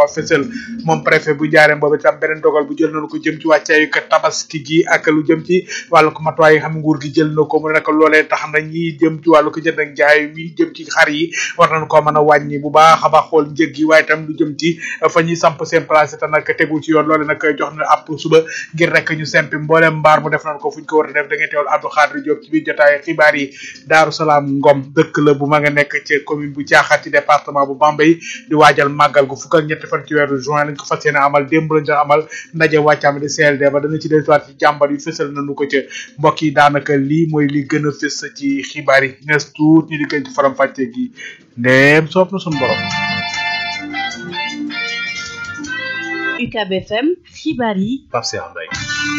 ko fësal moom préfet bu njaareem boobu itam beneen dogal bu jël nañu ko jëm ci wàccaayu ka tabaski gi ak lu jëm ci wàllu ko matuwaay yi nga xam nguur gi jël na ko mu ne nag loolee tax na ñi jëm ci wàllu ko jënd ak jaay mi jëm ci xar yi war nañu ko mën a wàññi bu baax a baax xool njëg gi waaye itam lu jëm ci fa ñuy samp seen place te nag tegul ci yoon loole nag jox na ab suba ngir rek ñu sempi mboolem mbaar mu def nañ ko fu ñu ko war a def da ngay teewal Abdou Khadre Diop ci biir jotaay xibaar yi Daaru Salaam Ngom dëkk la bu ma nga nekk ci commune bu Caaxaar ci département bu Bambey di waajal màggal gu fukk ak ñetti fan ci weeru juin lañ ko fas yéene amal démb lañ doon amal ndaje wàccaam di CLD ba dana ci dellusiwaat ci jàmbar yu fësal nañu ko ca mbokk yi daanaka lii mooy li gën a fës ci xibaar yi nes tuut ñu di gën ci faram fàcce gi ndéem soob na suñu borom UCAB FM xibaar yi Pape Cheikh Mbaye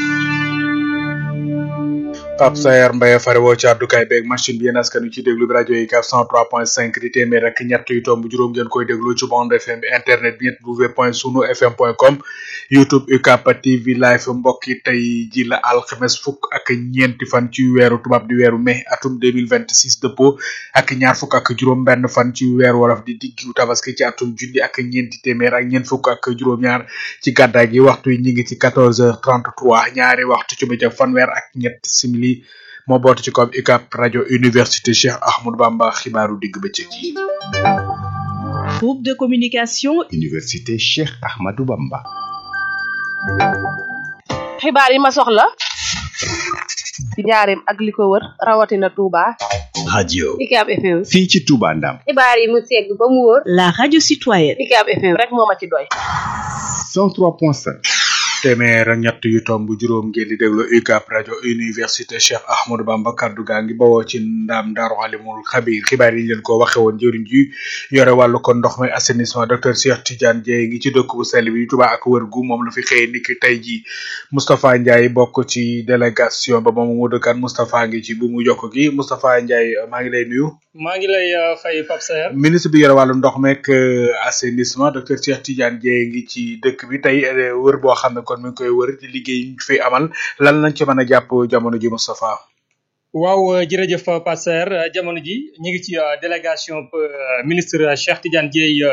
Pape Sayer Mbaye fare woo ci àddukaay beeg machine bi yéen askan wi ci déglu bi rajo yi CAF 103.5 di téeméer rek ñett yu tomb juróom ngeen koy déglu ci bande FM bi internet bi ñett w point sunu fm point com youtube UCAP TV live mbokk yi tey ji la alxames fukk ak ñeenti fan ci weeru tubaab di weeru mai atum 2026 dëppoo ak ñaar fukk ak juróom benn fan ci weeru wolof di diggu tabaski ci atum junni ak ñeenti téeméer ak ñeent fukk ak juróom-ñaar ci gàddaay gi waxtu yi ñi ngi ci 14h33 ñaari waxtu ci bëccëg fanweer ak ñett simili moo bootu ci kaw UCAP rajo université Cheikh Ahmadou Bamba xibaaru digg bëccëg yi. groupe de communication université Cheikh Ahmadou Bamba. xibaar yi ma soxla ci njaareem ak li ko wër rawatina Touba. radio UCAB FM. fii ci Touba Ndam. xibaar yi mu segg ba mu wóor. la radio citoyenne UCAB FM rek moo ma ci doy. 103.5. téeméer ak ñett yu tomb juróom ngeen di déglu UCAP rajo université Cheikh Ahmadou Bamba kaddu gaa ngi bawoo ci ndam Daaru Alimul Xabir xibaar yi ñu leen ko waxe woon jëriñ ji yore wàllu ko ndox mi assainissement docteur Cheikh Tidiane Dieye ngi ci dëkk bu sell bi Touba ak wër gu moom la fi xëyee niki tey ji Moustapha Ndiaye bokk ci délégation ba moom mu dëkkaan Moustapha ngi ci bu mu jokk gi Moustapha Ndiaye maa ngi lay nuyu. maa ngi lay fay Pape Saer. ministre bi yore wàllu ndox meeg assainissement docteur Cheikh Tidiane Dieye ngi ci dëkk bi tey wër boo xam ne kon mi ngi koy wër ci liggéey yi ñu fi amal lan lañ ci mën a jàpp jamono ji Moustapha. waaw jërëjëf Pape Saer jamono ji ñu ngi ci délégation ministre Cheikh Tidiane Dieye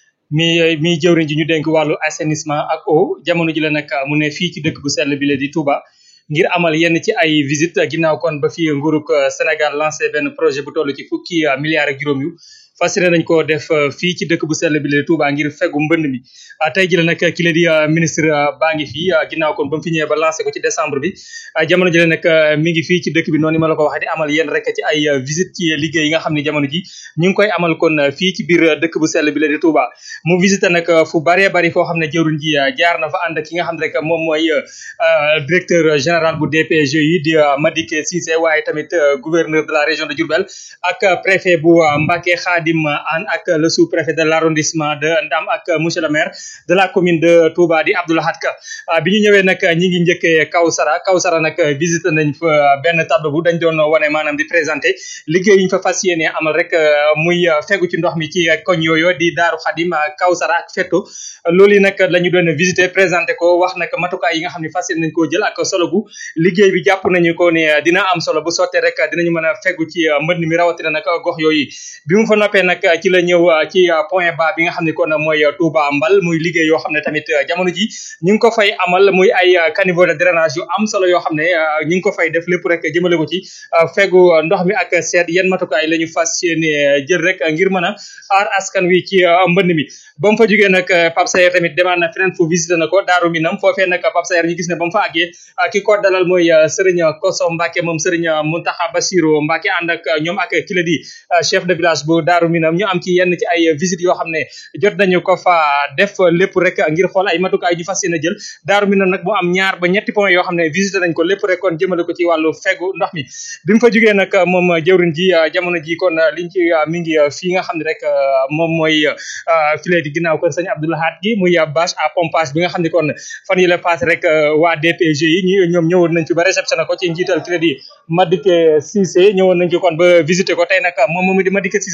mi mi jëwriñ ji ñu dénk wàllu assainissement ak eau jamono ji la nag mu ne fii ci dëkk bu sell bi la di Touba. ngir amal yenn ci ay visite ginnaaw kon ba fi nguurug Sénégal lancé benn projet bu toll ci fukki milliards ak juróom yu fas yéene nañ ko def fii ci dëkk bu sell bi la Touba ngir fegu mbënd mi tey jii la nag ki la di ministre baa ngi fii ginnaaw kon ba mu fi ñëwee ba lancé ko ci décembre bi jamono ji la nag mi ngi fii ci dëkk bi noonu ma la ko waxee di amal yenn rek ci ay visite ci liggéey yi nga xam ne jamono ji ñu ngi koy amal kon fii ci biir dëkk bu sell bi la di Touba mu visité nag fu baree bari foo xam ne jëwriñ ji jaar na fa ànd ki nga xam ne rek moom mooy directeur général bu DPG yi di Madické Cissé waaye tamit gouverneur de la région de Diourbel ak préfet bu Mbacké Khadim Anne ak le sous-préfet de l'arrondissement de Ndam ak monsieur le maire de la commune de Touba di Abdoulahat Ka bi ñu ñëwee nag ñi ngi njëkkee Kawsara Kawsara nag visité nañ fa benn tableau bu dañ doon wane maanaam di présenté liggéey yi ñu fa fas yéene amal rek muy fegu ci ndox mi ci koñ yooyu di Daaru Xadim Kawsara ak Fetto loolu yi nag la ñu doon visité présenté ko wax nag matukaay yi nga xam ne fas yéene nañ koo jël ak solo gu liggéey bi jàpp nañu ko ne dina am solo bu sottee rek dinañu mën a fegu ci mbënd mi rawatina nag gox yooyu bi mu fa noppee nag ci la ñëw ci point bas bi nga xam ne kon mooy Touba Mbal muy liggéey yoo xam ne tamit jamono ji ñu ngi ko fay amal muy ay caniveau de drainage yu am solo yoo xam ne ñu ngi ko fay def lépp rek jëmale ko ci fegu ndox mi ak seet yan matukaay la ñu fas yéene jël rek ngir mën a aar askan wi ci mbënd mi ba mu fa jógee nag Pape Sayer tamit demaat na feneen fu visité na ko Daaru Minam foofee nag Pape Sayer ñu gis ne ba mu fa àggee ki ko dalal mooy Serigne Koso Mbacke moom Serigne Mountakha Bassirou Mbacke ànd ak ñoom ak ki la di chef de village bu Daaru Minam ñu am ci yenn ci ay visites yoo xam ne jot nañu ko fa def lépp rek ngir xool ay matukaay ñu fas yéene jël Daaru Minam nag mu am ñaar ba ñetti point yoo xam ne visité nañ ko lépp rek kon jëmale ko ci wàllu fegu ndox mi bi mu fa jógee nag moom jëwriñ ji jamono ji kon liñ ci mi ngi fii nga xam ne rek moom mooy filee di ginnaaw kër sëñ Abdoulahat gi muy bâche à pompage bi nga xam ne kon fan yi la passé rek waa DPG yi ñi ñoom ñëwoon nañ ci ba réceptionné ko ci njiital ki la di Madické Cissé ñëwoon nañ ci kon ba visité ko tey nag moom moom di Madické Cissé la àndal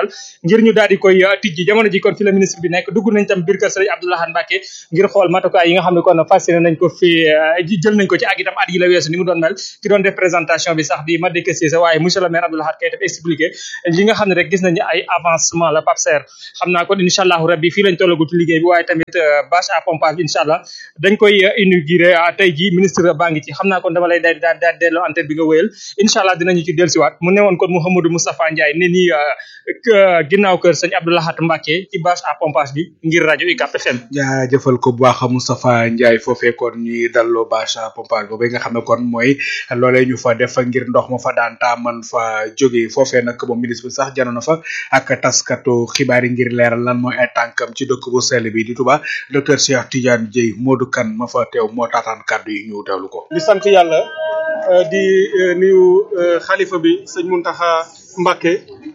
dalal ngir ñu daal di koy tijji jamono ji kon fi la ministre bi nekk dugg nañ tam biir kër Serigne Abdou Lahad Mbacké ngir xool matukaay yi nga xam ne kon fas yéene nañ ko fi jël nañ ko ci ak itam at yi la weesu ni mu doon mel ki doon def présentation bi sax di Madické Cissé waaye monsieur le maire Abdou Lahad Keita expliqué li nga xam ne rek gis nañu ay avancement la Pape Serre xam naa kon incha allahu rabbi fii lañ tollagu ci liggéey bi waaye tamit bâche à pompage bi incha allah dañ koy inauguré tey ji ministre baa ngi ci xam naa kon dama lay daal daal daal delloo antenne bi nga wéyal incha allah dinañu ci dellusiwaat mu newoon kon Mouhamadou Moustapha Ndiaye ne nii ginnaaw kër sëñ Abdou Lahad Mbacké ci bâche à pompage bi ngir rajo UCAB FM jaajëfal ko bu baax Moustapha Ndiaye foofee kon ñuy dalloo bâche à pompage boobu nga xam ne kon mooy loolee ñu fa def ngir ndox ma fa daan taa man fa jóge foofee nag moom ministre bi sax jano na fa ak taskatu xibaar yi ngir leeral lan mooy ay tànkam ci dëkk bu sell bi di Touba docteur Cheikh Tidiane Dieye Modou Kane ma fa teew moo taataan kàddu yi ñu teewlu ko. di sant yàlla di nuyu xalifa bi sëñ Mountakha Mbacké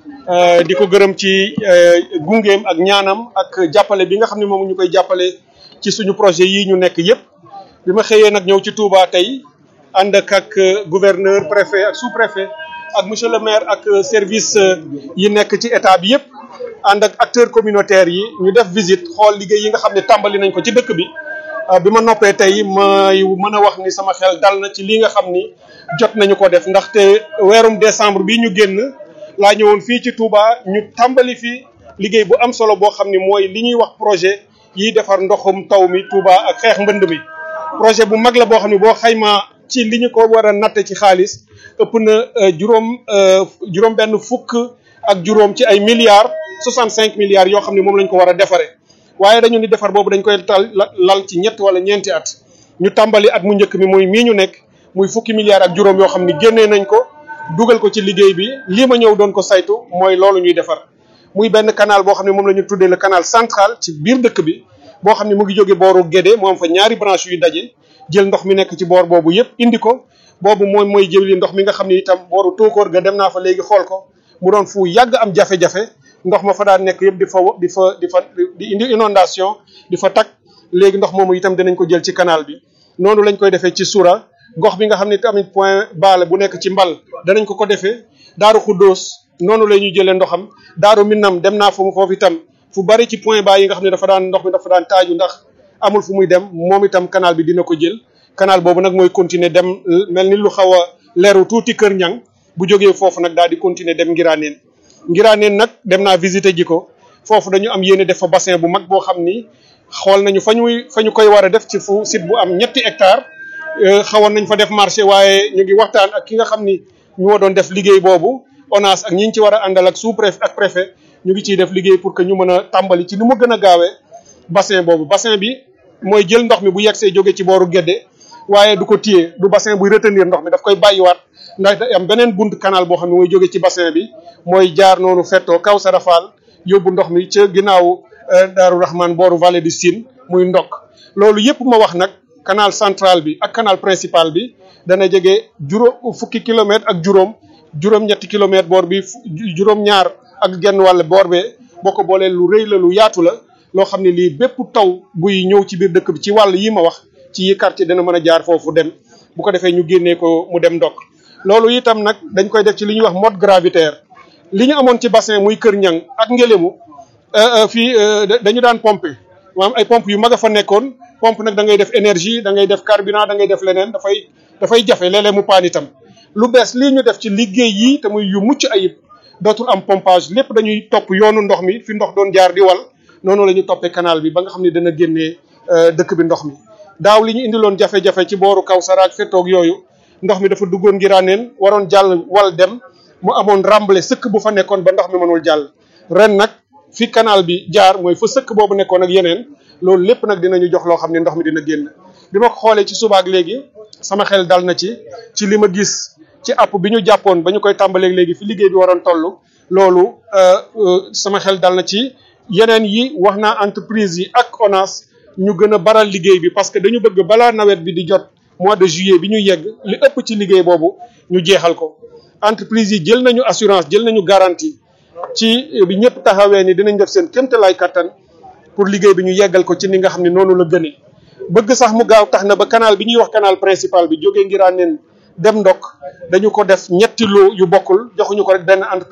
di ko gërëm ci gungeem ak ñaanam ak jàppale bi nga xam ne moom ñu koy jàppale ci suñu projet yi ñu nekk yépp bi ma xëyee nag ñëw ci Touba tey ànd ak ak gouverneur préfet ak sous préfet ak monsieur le maire ak service yi nekk ci état bi yépp ànd ak acteurs communautaires yi ñu def visite xool liggéey yi nga xam ne tàmbali nañ ko ci dëkk bi bi ma noppee tey may mën a wax ni sama xel dal na ci li nga xam ni jot nañu ko def ndaxte weerum décembre bi ñu génn laa ñëwoon fii ci Touba ñu tàmbali fi liggéey bu am solo boo xam ni mooy li ñuy wax projet yiy defar ndoxum taw mi Touba ak xeex mbënd mi projet bu mag la boo xam ne boo xaymaa ci li ñu ko war a natte ci xaalis ëpp na juróom juróom benn fukk ak juróom ci ay milliards soixante cinq milliards yoo xam ne moom lañ ko war a defaree waaye dañu ni defar boobu dañ koy tal lal ci ñett wala ñeenti at ñu tàmbali at mu njëkk mi mooy mii ñu nekk muy fukki milliards ak juróom yoo xam ne génnee nañ ko dugal ko ci liggéey bi lii ma ñëw doon ko saytu mooy loolu ñuy defar muy benn canal boo xam ne moom la ñu tuddee le canal central ci biir dëkk bi boo xam ne mu ngi jóge booru Guédé mu am fa ñaari branche yu daje jël ndox mi nekk ci boor boobu yépp indi ko boobu mooy mooy jëli ndox mi nga xam ne itam booru tóokóor ga dem naa fa léegi xool ko mu doon fu yàgg am jafe-jafe ndox ma fa daan nekk yëpp di fa di fa di fa di indi inondation di fa tag léegi ndox moomu itam dinañ ko jël ci canal bi noonu lañ koy defee ci Soura gox bi nga xam ne tamit point baale bu nekk ci mbal danañ ko ko defee daaru xuddoos noonu la ñuy jëlee ndoxam daaru minnam dem naa fa foofu itam fu bari ci point bas yi nga xam ne dafa daan ndox mi dafa daan taaju ndax amul fu muy dem moom itam canal bi dina ko jël canal boobu nag mooy continuer dem mel ni lu xaw a leeru tuuti kër ñang bu jógee foofu nag daal di continuer dem ngiraaneen ngiraaneen nag dem naa visiter ji ko foofu dañu am yéene def fa bassin bu mag boo xam ni xool nañu fa ñuy fa ñu koy war a def ci fu site bu am ñetti hectare xawoon nañ fa def marché waaye ñu ngi waxtaan ak ki nga xam ni ñoo doon def liggéey boobu ONAS ak ñi ñu ci war a àndal ak sous préfet ak préfet ñu ngi ciy def liggéey pour que ñu mën a tàmbali ci ni mu gën a gaawee bassin boobu bassin bi mooy jël ndox mi bu yegsee jóge ci booru Gédé waaye du ko téye du bassin buy retenir ndox mi daf koy bàyyiwaat ndax day am beneen bunt canal boo xam ne mooy jóge ci bassin bi mooy jaar noonu fettoo kaw Sarafal yóbbu ndox mi ca ginnaaw Daaru Rahman booru vallée du Sine muy ndokk loolu yépp ma wax nag canal central bi ak canal principal bi dana jege juróom fukki kilomètre ak juróom juróom-ñetti kilomètre boor bi juróom-ñaar ak genn wàll boor bee boo ko boolee lu rëy la lu yaatu la loo xam ne lii bépp taw buy ñëw ci biir dëkk bi ci wàll yi ma wax ci yi quartier dana mën a jaar foofu dem bu ko defee ñu génnee ko mu dem ndokk loolu itam nag dañ koy def ci li ñuy wax mode gravitaire li ñu amoon ci bassin muy Kër Ñang ak Ngélému fii dañu daan pomper maanaam ay pompe yu mag a fa nekkoon pompe nag da ngay def énergie da ngay def carburant da ngay def leneen dafay dafay jafe léeg-léeg mu paan itam lu bees lii ñu def ci liggéey yi te muy yu mucc ayib dootul am pompage lépp dañuy topp yoonu ndox mi fi ndox doon jaar di wal noonu la ñu toppee canal bi ba nga xam ne dana génnee dëkk bi ndox mi daaw li ñu indiloon jafe-jafe ci booru kaw saraak fettoog yooyu ndox mi dafa duggoon ngiraaneen waroon jàll wal dem mu amoon remblai sëkk bu fa nekkoon ba ndox mi mënul jàll ren nag fi canal bi jaar mooy fa sëkk boobu nekkoon ak yeneen loolu lépp nag dinañu jox loo xam ne ndox mi dina génn bi ma ko xoolee ci subaak léegi sama xel dal na ci ci li ma gis ci app bi ñu jàppoon ba ñu koy tàmbaleeg léegi fi liggéey bi waroon toll loolu sama xel dal na ci yeneen yi wax naa entreprise yi ak ONAS ñu gën a baral liggéey bi parce que dañu bëgg balaa nawet bi di jot mois de juillet bi ñu yegg li ëpp ci liggéey boobu ñu jeexal ko entreprise yi jël nañu assurance jël nañu garantie ci bi ñëpp taxawee ni dinañ def seen kéemtalaay kattan pour liggéey bi ñu yeggal ko ci ni nga xam ne noonu la gënee bëgg sax mu gaaw tax na ba canal bi ñuy wax canal principal bi jógee ngiraan neen dem ndokk dañu ko def ñetti loo yu bokkul joxuñu ko rek benn entreprise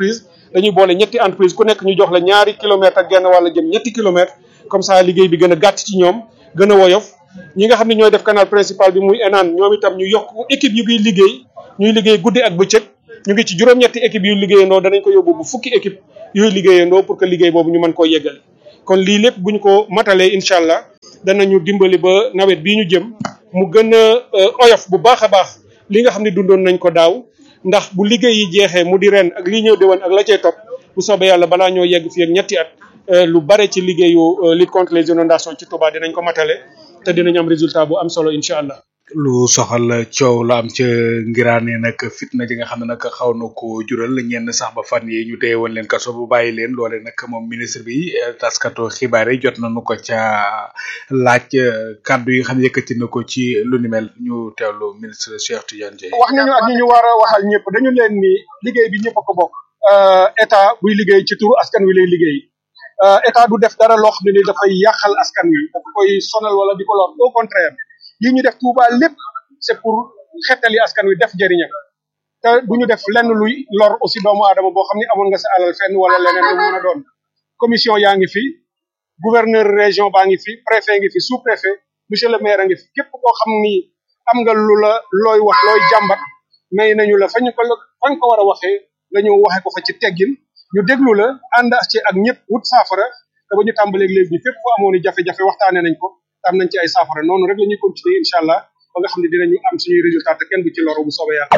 dañuy boole ñetti entreprise ku nekk ñu jox la ñaari kilomètre ak genn wàlla jëm ñetti kilomètre comme ça liggéey bi gën a gàtt ci ñoom gën a woyof ñi nga xam ne ñooy def canal principal bi muy enaan ñoom itam ñu yokk équipe yu ngi liggéey ñuy liggéey guddi ak bëccëg ñu ngi ci juróom-ñetti équipe yu liggéeyandoo danañ ko yóbbu bu fukki équipe yuy liggéeyandoo pour que liggéey boobu ñu mën koo yeggale kon lii lépp bu ñu ko matalee incha allah danañu dimbali ba nawet bii ñu jëm mu gën a oyof bu baax a baax li nga xam ne dundoon nañ ko daaw ndax bu liggéey yi jeexee mu di ren ak lii ñëw déwén ak la cay topp bu soobee yàlla balaa ñoo yegg fii ak ñetti at lu bare ci liggéeyu lutte contre les inondations ci Touba dinañ ko matale te dinañ am résultat bu am solo incha allah. lu soxal coow la am ca ngiraane nag fitna ji nga xam ne nag xaw na ko jural ñenn sax ba fan yi ñu téye woon leen kaso bu bàyyi leen loole nag moom ministre bi taskatu xibaar yi jot nañu ko ca laaj kàddu yi nga xam ne yëkkati na ko ci lu ni mel ñu teewlu ministre Cheikh Tidiane Dièye. wax nañu ak ñi ñu war a waxal ñëpp dañu leen ni liggéey bi ñëpp a ko bokk. état buy liggéey ci turu askan wi lay liggéey état du def dara loo xam ne ni dafay yàqal askan wi dafa koy sonal wala di ko lor au contraire. li ñu def Touba lépp c'est pour xettali askan wi def jëriñam te du ñu def lenn luy lor aussi doomu aadama boo xam ne amoon nga sa alal fenn wala leneen lu mën a doon commission yaa ngi fi gouverneur région baa ngi fi préfet ngi fi sous préfet monsieur le maire a ngi fi képp koo xam ni am nga lu la looy wax looy jàmbat may nañu la fa ñu ko fa nga ko war a waxee nga ñëw waxe ko fa ci teggin ñu déglu la ànd ci ak ñëpp wut saafara te ba ñu tàmbaleeg léegi fépp fu amoon i jafe-jafe waxtaanee nañ ko am nañ ci ay saafara noonu rek la ñuy continuer incha allah ba nga xam ne dinañu am suñuy résultat te kenn du ci loro bu soobee yàlla.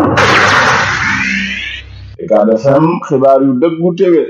Ucab FM xibaar yu dëggu téwé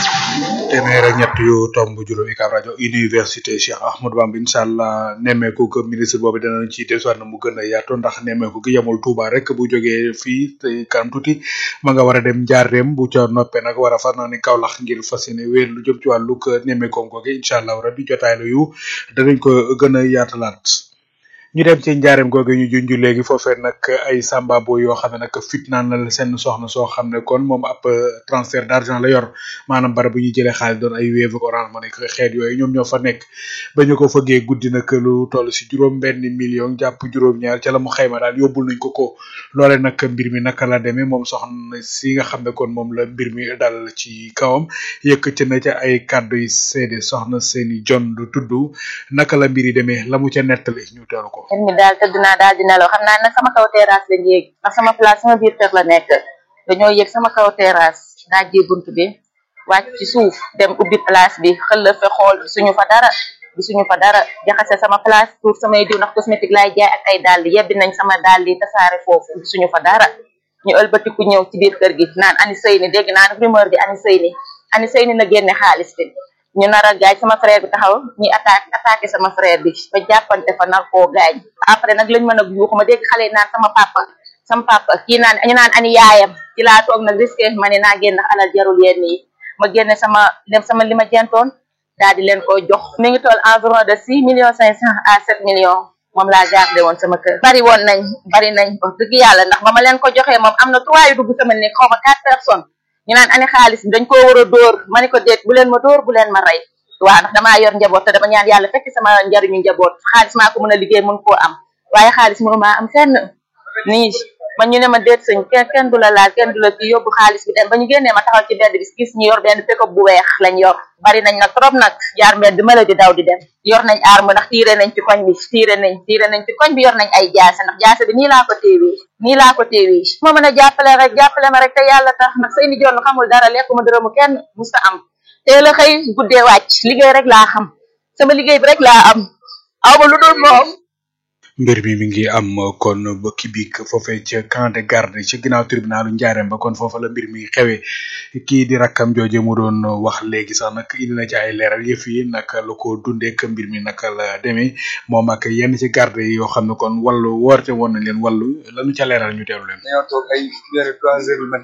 téeméer ak ñett yu tomb juróom Ucab rajo université Cheikh Ahmadou Bamba incha allah nemmeeku ko ministre boobu danañ ci desuwaat na mu gën a yaatu ndax nemmeeku gi yamul Touba rek bu jógee fii te kanam tuuti ma nga war a dem Njaareem bu ca noppee nag war a fas naa ni Kaolack ngir fas yéene wéer lu jëm ci wàllug nemmeekoom ko gi incha allah rabi jotaay la yu danañ ko gën a yaatalaat. ñu dem ci njaareem googu ñu junj léegi foofee nag ay sambabo yoo xam ne nag fitnaan la seen soxna soo xam ne kon moom ab transfert d'argent la yor maanaam barab bu ñuy jëlee xaalis doon ay Wave ak Orange Money ak xeet yooyu ñoom ñoo fa nekk ba ñu ko fëggee guddi nag lu toll si juróom benn million jàpp juróom-ñaar ca la mu xayma daal yóbbul nañ ko ko loole nag mbir mi naka la demee moom soxna si nga xam ne kon moom la mbir mi dal ci kawam yëkkati na ca ay kàddu yi seede soxna seeni jon du tudd naka la mbir yi demee la mu ca nettali ñu teelu ko mbir mi daal tëdd naa daal di nelaw xam naa nag sama kaw terrasse lañ yéeg ndax sama place sama biir kër la nekk dañoo yéeg sama kaw terrasse daajee bunt bi wàcc ci suuf dem ubbi place bi xëlla fe xool gisuñu fa dara gisuñu fa dara jaxase sama place pour samay diw ndax cosmétique laay jaay ak ay dàll yebbi nañ sama dàll yi tasaare foofu gisuñu fa dara ñu ëlbatiku ñëw ci biir kër gi naan ani sëy ni dégg naa nag rumeur bi ani sëy ni ani sëy ni na génne xaalis bi ñu nar a gaañ sama frère bi taxaw ñi attaque attaqué sama frère bi ba jàppante fa nar koo gaañ après nag lañ mën a yuuxu ma dégg xale yi naan sama papa sama papa kii naan ñu naan ani yaayam ci laa toog nag risqué ma ne naa génn alal jarul yenn yi ma génne sama dem sama li ma jentoon daal di leen ko jox mi ngi toll environ de six millions cinq cent à sept millions moom laa gardé woon sama kër bari woon nañ bari nañ wax dëgg yàlla ndax ba ma leen ko joxee moom am na trois yu dugg sama nekk xaw ma quatre personnes ñu naan ani xaalis bi dañ koo war a dóor ma ne ko déet bu leen ma dóor bu leen ma rey waaw ndax damaa yor njaboot te dama ñaan yàlla fekk sama njariñu njaboot xaalis maa ko mën a liggéey mën koo am waaye xaalis mënu maa am fenn nii man ñu ne ma déet sëñ kenn kenn du la laal kenn du la ci yóbbu xaalis bi dem ba ñu génnee ma taxaw ci mbedd bi gis ñu yor benn pick-up bu weex lañ yor bari nañ nag trop nag jaar mbedd ma la di daw di dem yor nañ arme ndax tiire nañ ci koñ bi tiire nañ tiire nañ ci koñ bi yor nañ ay jaase ndax jaase bi nii laa ko téewee nii laa ko téewee ma mën a jàppale rek jàppale ma rek te yàlla tax ndax sëy ni jonn xamul dara lekkuma dërëmu kenn musta am teel a xëy guddee wàcc liggéey rek laa xam sama liggéey bi rek laa am aw ma lu dul moom mbir mi mi ngi am kon ba kibik foofee ca camp de garde ci ginnaaw tribunalu njaareem ba kon foofa la mbir mi xewee kii di rakkam jooje mu doon wax léegi sax nag indi na ci ay leeral yëf yi naka la ko dundeek mbir mi naka la demee moom ak yenn ci garde yi yoo xam ne kon wàllu woorte woon nañ leen wàllu lanu ca leeral ñu teelu leen dañoo toog ay vers trois heures yu man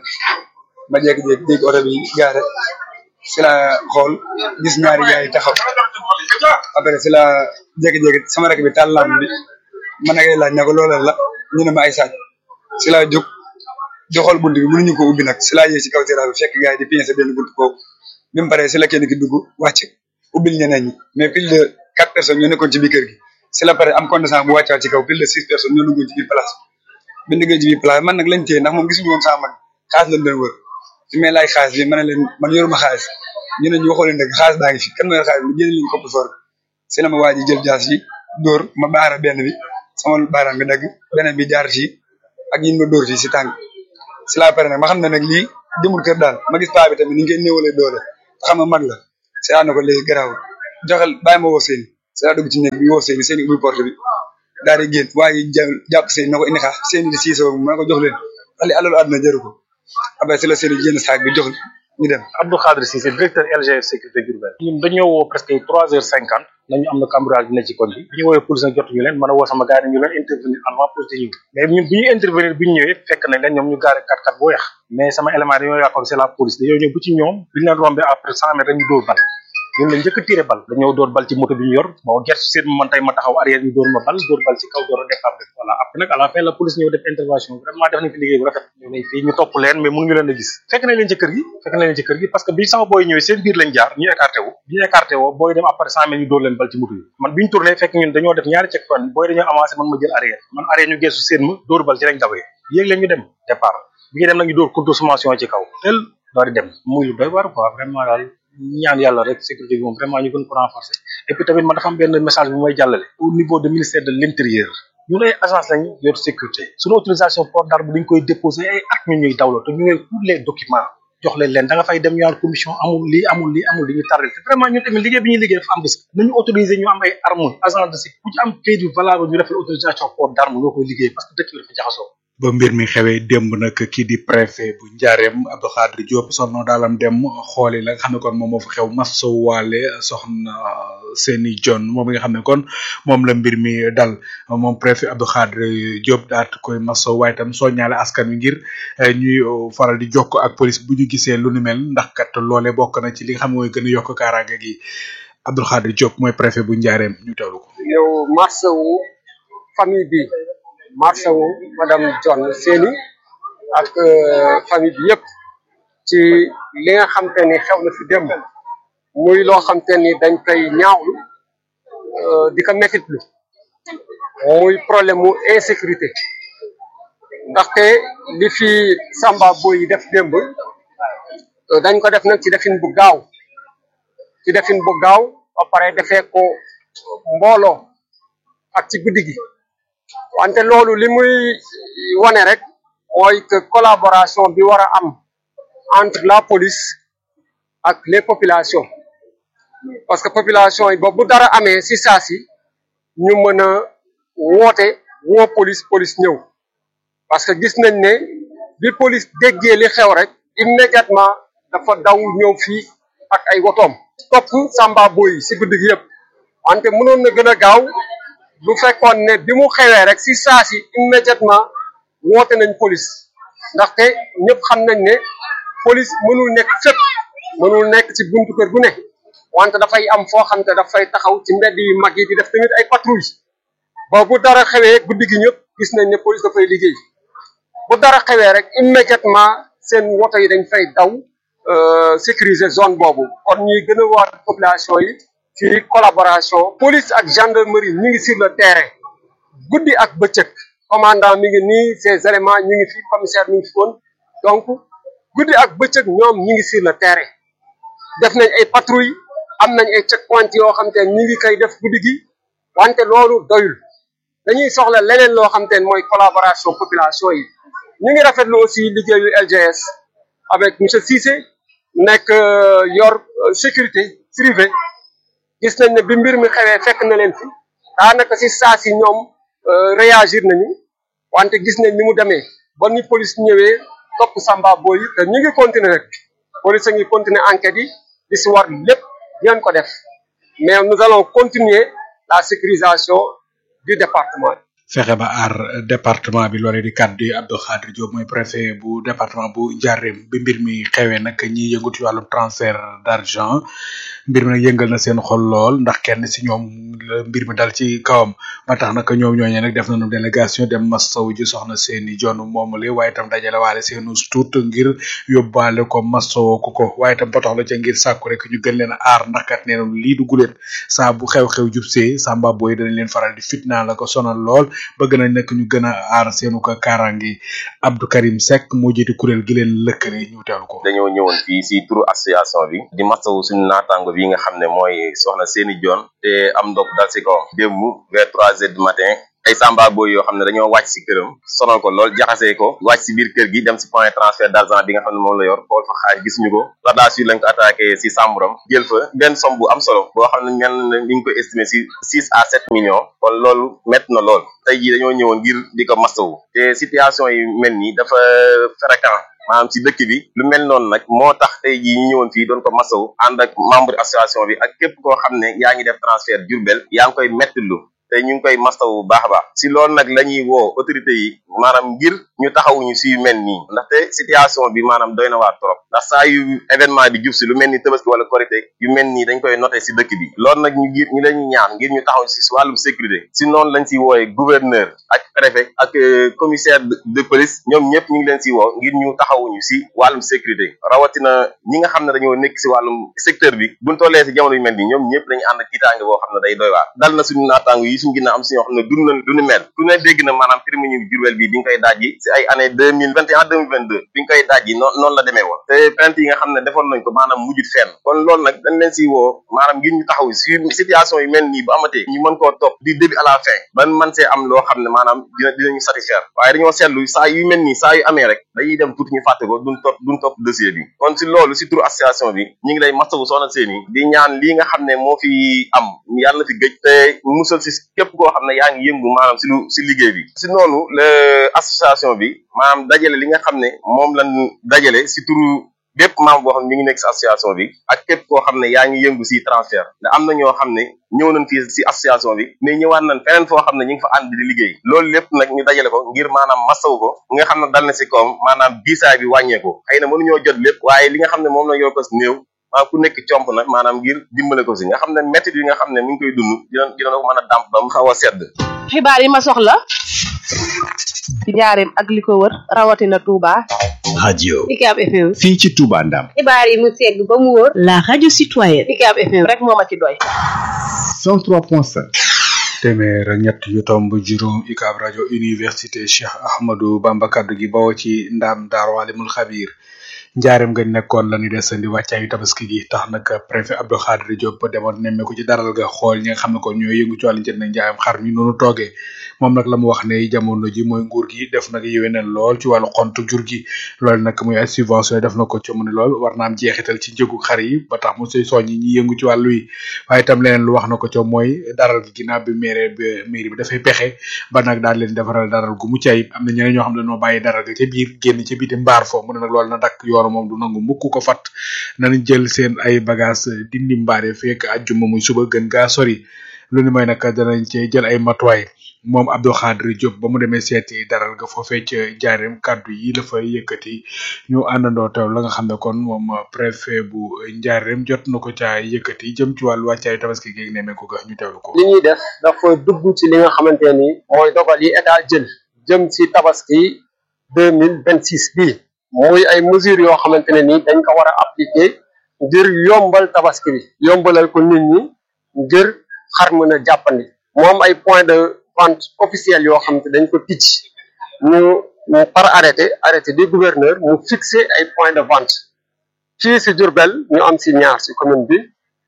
ma jékki-jékki dégg oto bi gaare si la xool gis ñaari gars yi taxaw après si la jékki-jékki sama rakk bi taal lamp bi man nag ay laaj ne ko loolal la ñu ne ma ay sàcc si laa jóg di xool bunt bi mënuñu ko ubbi nag si laa yéeg si kaw terrasse bi fekk gars yi di pincé benn bunt boobu bi mu paree si la kenn ki dugg wàcc ubbil ñeneen ñi mais plus de quatre personnes ñoo nekkoon ci biir kër gi si la pare am condescendance bu wàccaat ci kaw plus de six personnes ñoo duggoon ci biir place bi ñu duggee ci biir place man nag lañ téye ndax moom gisuñu woon sama mag xaas lañ doon wër su may laaj xaalis bi ma ne leen man yoruma xaalis ñu ne ñu waxoo leen dëgg xaalis baa ngi fi kan ma yor xaalis bi génne leen kopp soor si la ma waa ji jël jaas yi dóor ma baara benn bi sama baaraam bi dagg beneen bi jaar fii ak yin ma dóor fii si tànk si laa pare nag ma xam ne nag lii jëmul kër daal ma gis paa bi tamit ni ngeen néewalee doole te xam nga mag la si laa ne ko léegi garaaw joxal bàyyi ma woo seeni si laa dugg ci néeg bi woo seeni seeni ubbi porte bi daal di génn waaye jàpp seeni na ko indi xaar seeni di siisoo ma ne ko jox leen xale alalu àdduna jëru ko après si la seeni génn saak bi jox ñu dem Abdou Khadre Cissé directeur LGF sécurité Diourbel ñun dañoo woo presque trois heures cinquante nañu am na cambrage bi ne ci kon bi bi ñu woowee police nag jotuñu leen mën a woo sama gars yi ñu leen intervenir avant police di ñëw mais ñun bi ñu intervenir bi ñu ñëwee fekk nañ leen ñoom ñu gaare kat kat bu weex mais sama élément dañoo yaakaar c'est la police dañoo ñëw bu ci ñoom bi ñu leen rombé après cent mètres dañu dóor bal ñun lañ njëkk a tiré bal dañoo dóor bal ci moto bi ñu yor bon gerte seen man tey ma taxaw arrière ñu dóor ma bal dóor bal ci kaw door a départ def voilà après nag à la fin la police ñëw def intervention vraiment def nañ fi liggéey bu rafet ñu ne fii ñu topp leen mais mënuñu leen a gis fekk nañ leen ci kër gi fekk nañ leen ci kër gi parce que bi sama booy ñëwee seen biir lañ jaar ñu écarté wu bi ñu écarté woo booy dem après cent mètres ñu dóor leen bal ci moto yi man bi ñu tourné fekk ñun dañoo def ñaari check point booy dañoo avancé man ma jël arrière man arrière ñu geesu seen ma dóor bal ci lañ dawee yéeg leen ñu dem départ bi ñu dem nag ñu dóor coup de sommation ci kaw tel daal di dem muy lu doy war quoi vraiment daal ñaan yàlla rek sécurité bi moom vraiment ñu gën ko renforcer et puis tamit man dafa am benn message bu may jàllale au niveau de ministère de l'intérieur ñun ay agence lañu yor sécurité suñu autorisation port d'arme dañ koy déposer ay at ñu ñuy dawlo te ñu ngi tous les documents jox leen leen da nga fay dem ñu naan commission amul lii amul lii amul li ñu tardé te vraiment ñun tamit liggéey bi ñuy liggéey dafa am risque nañu autoriser ñu am ay armes agent de sécurité ku ci am kayit yu valable ñu defal autorisation port d'arme ñoo koy liggéey parce que dëkk bi dafa jaxasoo ba mbir mi xewee démb nag kii di préfet bu njaareem Abdou Khadre Diop sonno daalam dem xooli la nga xam ne kon moom moo fa xew maso waale soxna seeni John moom mi nga xam ne kon moom la mbir mi dal moom préfet Abdou Khadre Diop daat koy maso waaye tam soññaale askan wi ngir ñuy faral di jokk ak police bu ñu gisee lu nu mel ndax kat loole bokk na ci li nga xam ne mooy gën a yokk kaaraange gi Abdou Khadre Diop mooy préfet bu njaareem ñu teewlu ko. yow masawu famille bi. marché wu madame John Séni ak famille bi yëpp ci li nga xam te ni xew na fi démb muy loo xam te ni dañ koy ñaawlu di ko mettitlu muy problème mu insécurité ndaxte li fi Samba Boy yi def démb dañ ko def nag ci defin bu gaaw ci defin bu gaaw ba pare defee ko mbooloo ak ci guddi gi wante loolu li muy wane rek mooy que collaboration bi war a am entre la police ak les populations parce que population yi boobu bu dara amee si saa si ñu mën a woote woo police police ñëw parce que gis nañ ne bi police déggee li xew rek immédiatement dafa daw ñëw fii ak ay wotoom topp Samba Boy si guddi gi yëpp wante mënoon na gën a gaaw bu fekkoon ne bi mu xewee rek si saa si immédiatement woote nañ police ndaxte ñëpp xam nañ ne police mënul nekk fépp mënul nekk ci buntu kër gu ne wante dafay am foo xam te dafay taxaw ci mbedd yu mag yi di def tamit ay patrouille ba bu dara xewee guddi gi ñëpp gis nañ ne police dafay liggéey bu dara xewee rek immédiatement seen woto yi dañ fay daw sécuriser zone boobu kon ñuy gën a waar population yi ci collaboration police ak gendarmerie ñu ngi sur le terrain guddi ak bëccëg commandant mi ngi nii ces éléments ñu ngi fi commissaire mi ngi fi woon donc guddi ak bëccëg ñoom ñu ngi sur le terrain def nañ ay patrouille am nañ ay check point yoo xam te ne ñu ngi koy def guddi gi wante loolu doyul dañuy soxla leneen loo xam te ne mooy collaboration population yi ñu ngi rafetlu aussi liggéeyu LGS avec monsieur Cissé nekk yor sécurité privée gis nañ ne bi mbir mi xewee fekk na leen fi daanaka si saa si ñoom réagir nañu wante gis nañ ni mu demee ba ni police ñëwee topp Samba Boy yi te ñu ngi continuer rek police a ngi continuer enquête yi di si war lépp ngeen ko def mais nous allons continuer la sécurisation du département. fexe ba aar département bi loolee di kàddu yi Abdou Khadre Diop mooy préfet bu département bu Ndiarème bi mbir mi xewee nag ñi yëngu ci wàllum transfert d'argent mbir mi nag yëngal na seen xol lool ndax kenn si ñoom la mbir mi dal ci kawam ba tax nag ñoom ñooñee nag def nañu délégation dem masaw ji soxna seeni jon moomule waaye itam dajale waale seenu tuut ngir yóbbaale ko masawoo ko ko waaye itam ba tax la ca ngir sàkku rek ñu gën leen a aar ndax kat nee nañu lii du guleen saa bu xew-xew jub see samba booy danañ leen faral di fitnaa la ko sonal lool bëgg nañ nag ñu gën a aar seenu ko kaaraange Abdou Karim Seck moo jiite kuréel gi leen lëkkale ñu teewlu ko. dañoo ñëwoon fii si turu association bi di masawu suñu naataango bi nga xam ne mooy soxna seeni jon te am ndox dal si kawam démb vers trois heures du matin ay samba boy yoo xam ne dañoo wàcc si këram sonal ko lool jaxasee ko wàcc si biir kër gi dem si point transfert d'argent bi nga xam ne moom la yor xool fa xaaj gisuñu ko par la suite lañ ko attaqué si sàmburam jël fa benn somme bu am solo boo xam ne mel na ni ñu ko estimé si six à sept millions kon loolu métti na lool tey jii dañoo ñëwoon ngir di ko masawu te situation yi mel nii dafa fréquent maanaam si dëkk bi lu mel noonu nag moo tax tey jii ñu ñëwoon fii doon ko masawu ànd ak membre association bi ak képp koo xam ne yaa ngi def transfert Diourbel yaa ngi koy mettilu te ñu ngi koy mastawu bu baax a baax si loolu nag la ñuy woo autorité yi maanaam ngir ñu taxawuñu si yu mel nii ndaxte situation bi maanaam doy na waar trop ndax saa yu événement bi jub si lu mel ni tabaski wala korité yu mel nii dañ koy noté si dëkk bi loolu nag ñu ngir ñu lañuy ñaan ngir ñu taxaw si wàllum sécurité si noonu lañ si wooye gouverneur ak préfet ak commissaire de police ñoom ñëpp ñu ngi leen si woo ngir ñu taxawuñu si wàllum sécurité rawatina ñi nga xam ne dañoo nekk si wàllum secteur bi buñ tollee si jamono yu mel nii ñoom ñëpp dañu ànd ak tiitaange boo xam ne day doy waar dal na suñu naataango yi suñu ginnaaw am si ñoo xam ne dund na du ni mel ku ne dégg na maanaam termine Jurbel bi bi nga koy dajji si ay année deux mille vingt et un deux mille vingt deux bi nga koy dajji noonu noonu la demee woon te plainte yi nga xam ne defoon nañ ko maanaam mujjut fenn kon loolu nag dañ leen si woo maanaam ngir ñu taxaw si situation yu mel nii bu amatee ñu mën koo topp du début à la fin ban man see am loo xam ne maanaam dina dinañu satisfaire waaye dañoo seetlu saa yu mel nii saa yu amee rek dañuy dem tuuti ñu fàtte ko duñ topp duñ topp dossier bi kon si loolu si turu association bi ñu ngi lay masawu soxna seeni di ñaan lii nga xam ne moo fi am yàlla na fi gëj te musal si képp koo xam ne yaa ngi yëngu maanaam si lu si liggéey bi si noonu le association bi maanaam dajale li nga xam ne moom lañ dajale si turu bépp membre boo xam ne mi ngi nekk si association bi ak képp koo xam ne yaa ngi yëngu si transfert ndax am na ñoo xam ne ñëw nañ fii si association bi mais ñëwaat nañ feneen foo xam ne ñu ngi fa ànd di liggéey loolu lépp nag ñu dajale ko ngir maanaam masawu ko nga xam ne dal na si kawam maanaam diisaay bi wàññeeku xëy na mënuñoo jot lépp waaye li nga xam ne moom la yor ko si néew maa ku nekk comp na maanaam ngir dimbale ko si nga xam ne métti yi nga xam ne mi ngi koy dund dina dina ko mën a dàmp ba mu xaw a sedd xibaar yi ma soxla ci njaareem ak li ko wër rawatina Touba. radio UCAB FM. fii ci Touba Ndam xibaar yi mu segg ba mu wóor. la radio citoyenne. UCAB FM rek moo ma ci doy. 103.5 téeméer ak ñett yu tomb juróom UCAB rajo université Cheikh Ahmadou Bamba kaddu gi bawoo ci ndaam daaru alimul xabiir njaareem nga nekkoon la ñu desandi wàccaayu tabaski gi tax nag préfet Abdou Khadre Diop demoon nemmeeku ci daral ga xool ñi nga xam ne kon ñooy yëngu ci wàllu njënd ak njaayam xar mi noonu toogee moom nag la mu wax ne jamono ji mooy nguur gi def nag yéwénal lool ci wàllu xontu jur gi loolu nag muy ay subvention def na ko ci mu ne lool war na am jeexital ci njëgu xar yi ba tax mu say soññi ñi yëngu ci wàllu yi waaye itam leneen lu wax na ko ca mooy daral gi ginnaaw bi maire bi maire bi dafay pexe ba nag daal leen defaral daral gu mucc ayib am na ñeneen ñoo xam ne dañoo bàyyi daral ga ca biir génn ca biti mbaar fo mu ne nag loolu na dakk yoonu moom du nangu mukk ko fat nañ jël seen ay bagage dindi mbaare fekk àjjuma muy suba gën gaa sori lu ni may nag danañ cee jël ay matuwaay moom Abdou Khadre Diop ba mu demee seeti daral ga foofee ca jaareem kàddu yi la fay yëkkati ñu àndandoo teew la nga xam ne kon moom préfet bu njaareem jot na ko caa yëkkati jëm ci wàllu wàccaayu tabaski géeg nemmeeku ga ñu teewlu ko. li ñuy def dafa dugg ci li nga xamante ni mooy dogal yi état jël jëm ci tabaski deux mille vingt six bii muy ay mesures yoo xamante ne ni dañ ko war a appliquer ngir yombal tabaski bi yombalal ko nit ñi ngir xar mën a jàppandi moom ay point de vente officiel yoo xam te dañ ko ticc ñu ñu par arrêté arrêté du gouverneur mu fixé ay point de vente fii si Diourbel ñu am si ñaar si commune bi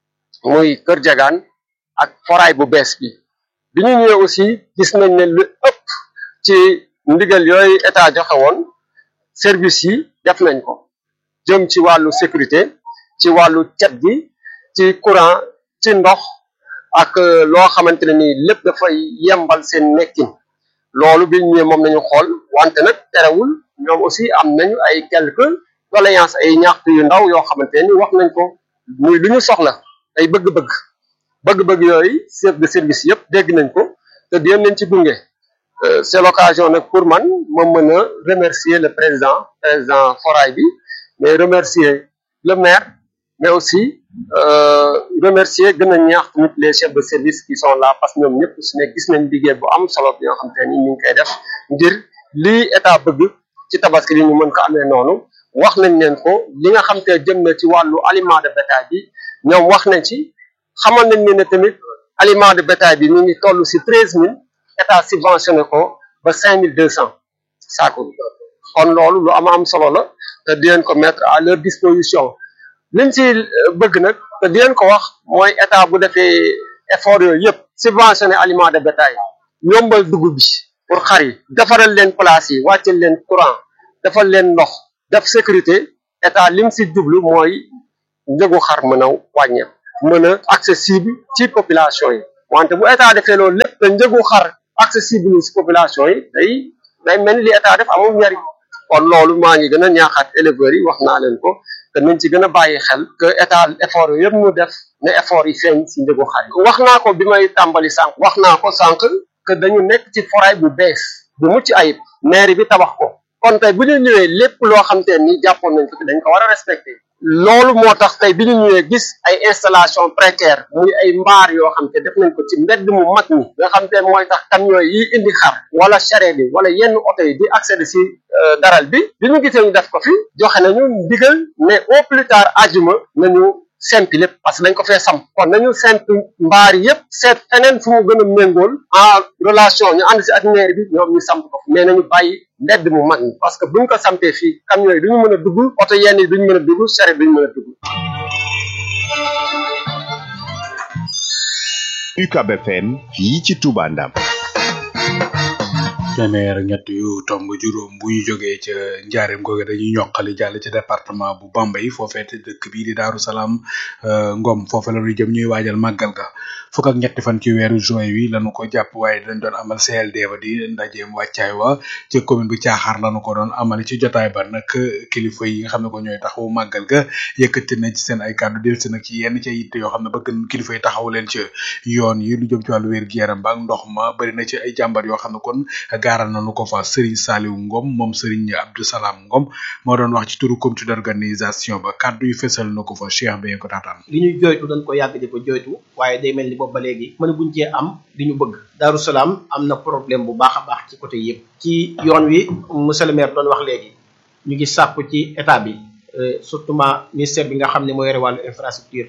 muy Kër Jagaan ak foraay bu bees bi bi ñu ñëwee aussi gis nañ ne lu ëpp ci ndigal yooyu état joxe woon service yi def nañ ko jëm ci wàllu sécurité ci wàllu cet gi ci courant ci ndox ak loo xamante ne nii lépp dafay yembal seen nekkin loolu bi ñëwee moom nañu xool wante nag terewul ñoom aussi am nañu ay quelques doléances ay ñaxtu yu ndaw yoo xamante ni wax nañ ko muy lu ñu soxla ay bëgg-bëgg bëgg-bëgg yooyu chef de service yëpp dégg nañ ko te dinañ leen ci gunge c'est l'occasion nag pour man ma mën a remercier le président président foray bi mais remercier le maire mais aussi euh, remercier gën a ñaax tamit les chefs de service qui sont là parce que ñoom ñëpp su ne gis nañ liggéey bu am solo bi nga xam te ni ñu ngi koy def ngir lii état bëgg ci tabaski bi ñu mën ko amee noonu wax nañ leen ko li nga xam te jëm na ci wàllu aliment de bétail bi ñoom wax nañ ci xamal nañ leen ne tamit aliment de bétail bi mi ngi toll si treize mille état subventionné ko ba cinq mille deux cent saako bi kon loolu lu am am solo la te di leen ko mettre à leur disposition liñ ci bëgg nag te di leen ko wax mooy état bu defee effort yooyu yëpp subventionné aliment de bétail yombal dugub bi pour xar yi defaral leen place yi wàccal leen courant defal leen ndox def sécurité état lim si jublu mooy njëgu xar mën a wàññeeku mën a accessible ci population yi wante bu état defee loolu lépp te njëgu xar accessible ci population yi day day mel ni li état def amul njariñ kon loolu maa ngi gën a ñaaxaat éleveurs yi wax naa leen ko te nañ ci gën a bàyyi xel que état effort yooyu yëpp mu def ne effort yi feeñ ci njëgu xar yi wax naa ko bi may tàmbali sànq wax naa ko sànq que dañu nekk ci foray bu bees bu mucc ayib mairie bi tabax ko kon tey bu ñu ñëwee lépp loo xam te ni jàppoon nañ ko dañ ko war a respecté loolu moo tax tey bi ñu ñëwee gis ay installation précaire muy ay mbaar yoo xam te def nañ ko ci mbedd mu mag mi nga xam te mooy tax camion yi indi xar wala charrette bi wala yenn oto yi di accéder si daral bi bi ñu gisee ñu def ko fi joxe nañu ndigal mais au plus tard àjjuma nañu sempi lépp parce que dañ ko fee samp kon nañu sempi mbaar yépp seet feneen fu mu gën a méngool en relation ñu ànd si ak maire bi ñoom ñu samp ko mais nañu bàyyi mbedd mu mag mi parce que buñ ko sampee fii camion yi duñu mën a dugg oto yenn yi duñu mën a dugg charrette duñu mën a dugg UCAB FM fii ci Touba Ndam téeméer ak ñett yu tomb juróom bu ñu jógee ca njaareem googu dañuy ñoqali jàll ci département bu Bambey foofee te dëkk bii di Daaru Salaam Ngom foofe la ñuy jëm ñuy waajal màggal ga fukk ak ñetti fan ci weeru juin wi lañu ko jàpp waaye dañ doon amal CLD ba di ndajeem wàccaay wa ci commune bu Caaxaar lañu ko doon amal ci jotaay ba nag kilifa yi nga xam ne ko ñooy taxawu màggal ga yëkkati na ci seen ay kàddu del si nag ci yenn ca yitte yoo xam ne bëgg nañ kilifa yi taxawu leen ci yoon yi lu jëm ci wàllu wér gi yaram ba ak ndox ma bëri na ci ay jàmbar yoo xam ne kon gaaral nañu ko fa Serigne Saliou Ngom moom Serigne Abdou Salam Ngom moo doon wax ci turu comité d'organisation ba kàddu yu fesal na ko fa Cheikh Beye ko taataan li ñuy joytu dañ ko yàgg di ko joytu waaye day mel ni boobu ba léegi mën buñ cee am li ñu bëgg Daaru Salaam am na problème bu baax a baax ci côté yëpp ci yoon wi monsieur le maire doon wax léegi ñu ngi sàkku ci état bi surtout ministère bi nga xam ne moo yore wàllu infrastructure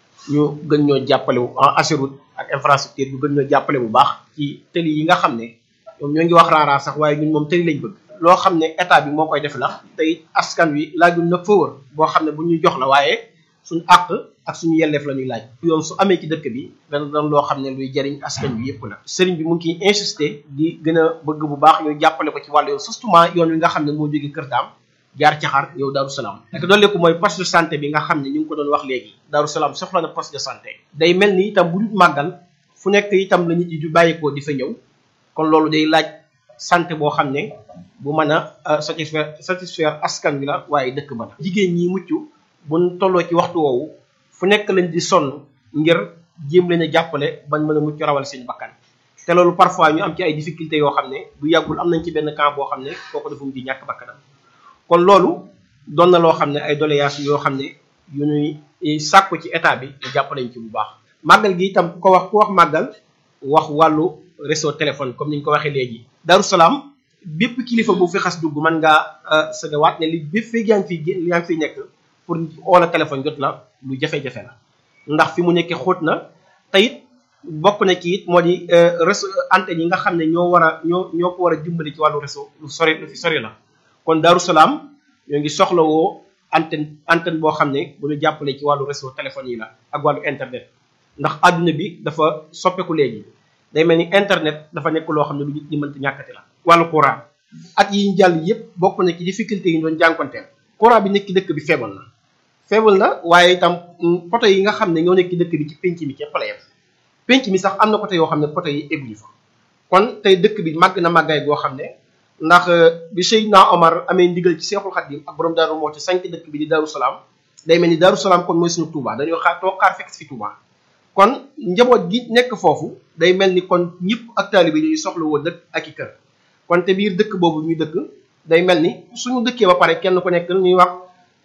ñu gën ñoo jàppale en assurut ak infrastructure bu gën ñoo jàppale bu baax ci tëli yi nga xam ne ñoom ñoo ngi wax raara sax waaye ñun moom tëli lañ bëgg loo xam ne état bi moo koy def la te it askan wi laajul nag fa wër boo xam ne bu ñu jox la waaye suñu àq ak suñu yelleef la ñuy laaj yoon su amee ci dëkk bi dana doon loo xam ne luy jëriñ askan wi yëpp la sëriñ bi mu ngi ciy insister di gën a bëgg bu baax ñu jàppale ko ci wàllu yoon surtout yoon wi nga xam ne moo jóge Kër Daam jaar caxar yow Daaru Salaam ak doole ko mooy poste de santé bi nga xam ne ñu ngi ko doon wax léegi Daaru Salaam soxla na poste de santé day mel ni itam bu ñu màggal fu nekk itam la nit yi du bàyyikoo di fa ñëw kon loolu day laaj santé boo xam ne bu mën a satisfaire satisfaire askan wi la waaye dëkk ba la jigéen ñi mucc buñ tolloo ci waxtu woowu fu nekk lañ di sonn ngir jéem leen a jàppale bañ mën a mucc rawal seen bakkan te loolu parfois ñu am ci ay difficultés yoo xam ne bu yàggul am nañ ci benn camp boo xam ne kooku dafa di ñàkk bakkanam kon loolu doon na loo xam ne ay doléances yoo xam ne yu ñuy sàkku ci état bi ñu jàppaleñ ci bu baax màggal gi itam ku ko wax ku wax màggal wax wàllu réseau téléphone comme ni ñu ko waxee léegi Daaru Salaam bépp kilifa bu fi xas dugg mën ngaa sëgawaat ne li bépp fii yaa ngi fi yaa ngi fiy nekk pour oola téléphone jot la lu jafe-jafe la ndax fi mu nekkee xóot na te it bokk na ci it moo di réseau antenne yi nga xam ne ñoo war a ñoo ñoo ko war a dimbali ci wàllu réseau lu sori lu fi sori la kon Daaru Salaam ñoo ngi soxlawoo antenne antenne boo xam ne bu ñu jàppale ci wàllu réseau téléphone yi la ak wàllu internet ndax àdduna bi dafa soppeeku léegi day mel ni internet dafa nekk loo xam ne lu nit ñi mënta ñàkkati la wàllu courant at yi ñu jàll yëpp bokk na ci difficulté yi ñu doon jànkonteel courant bi nekk ci dëkk bi feebal na feebal na waaye itam poto yi nga xam ne ñoo nekk ci dëkk bi ci penc mi képp la yem penc mi sax am na côté yoo xam ne poto yi egguñu fa kon tey dëkk bi màgg na màggaay goo xam ne ndax bi Seydina Omar amee ndigal ci Seexul Xaddim ak borom Daaru moo ci sanc dëkk bi di Daaru Salaam day mel ni Daaru Salaam kon mooy suñu Touba dañoo xaar toog xaar fekk fi Touba kon njaboot gi nekk foofu day mel ni kon ñëpp ak taalibe yi soxla woo dëkk ak i kër kon te biir dëkk boobu ñuy dëkk day mel ni suñu dëkkee ba pare kenn ku nekk ñuy wax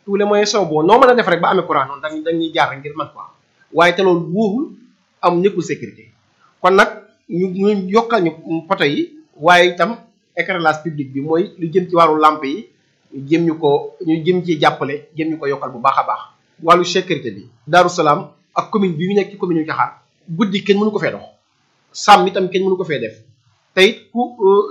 tous les moyens sont bons noo mën a def rek ba amee courant noonu dañ dañuy jaar rek ngir man quoi waaye te loolu wóorul am nekkul sécurité kon nag ñu ñu yokkal ñu poto yi waaye itam éclairage public bi mooy lu jëm ci wàllu lampe yi ñu jëm ñu ko ñu jëm ci jàppale jëm ñu ko yokkal bu baax a baax wàllu sécurité bi Darou Salaam ak commune bi ñu nekk ci commune yu Caxaar guddi kenn mënu ko fee dox sàmm itam kenn mënu ko fee def te it ku